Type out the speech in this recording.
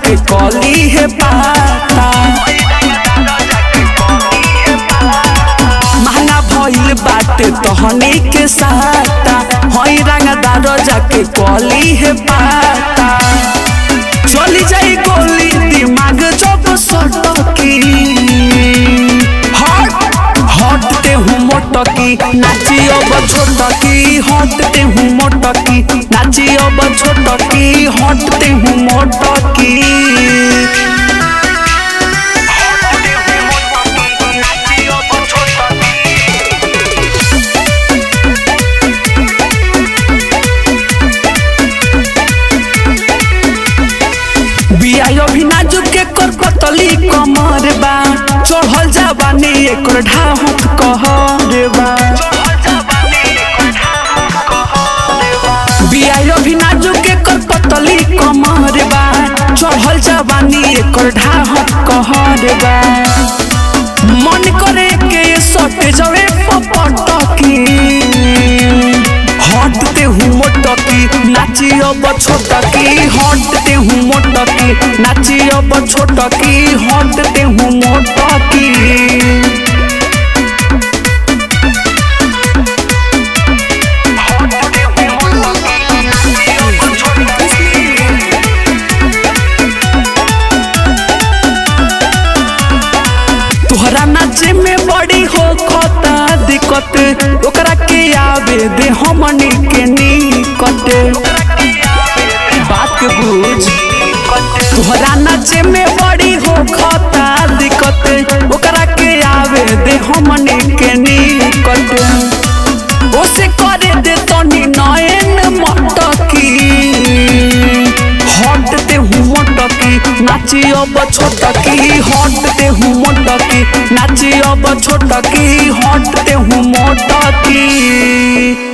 जाके कली है पाता महंगा भइल बाटे तहनी के साता हई रंगदार जाके कली है पाता चली जाई गोली दिमाग जब सटकी हट हटते हूँ मोटकी नाची अब छोटकी हटते हूँ मोटकी नाची अब छोटकी हटते हूँ मोटकी बिया भी नाजुक के कर पतली कमर बा चढ़ल जाबानी एकर ढाहत कहर बा बिया भी नाजुक के कर पतली कमर बा चढ़ल जाबानी एकर ढाहत कहर बा मन करे के सट जवे पपटकी हटते हूँ मोटकी नाची अब छोटकी हटते हूँ मोटकी नाची अब छोटकी हटते हूँ मोटकी तोहरा नाचे में बड़ी हो खता दिक्कत ओकरा के आवे दे हमनी के निकट बात के बुझ तोहरा नाचे में बड़ी हो खता दिक्कत ओकरा के आवे दे हमनी के निकट ओसे करे दे तनी नयन मटकी हटते हूँ मोटकी नाची अब छोटकी हटते हूँ मोटकी नाची अब छोटकी हटते हूँ मोटकी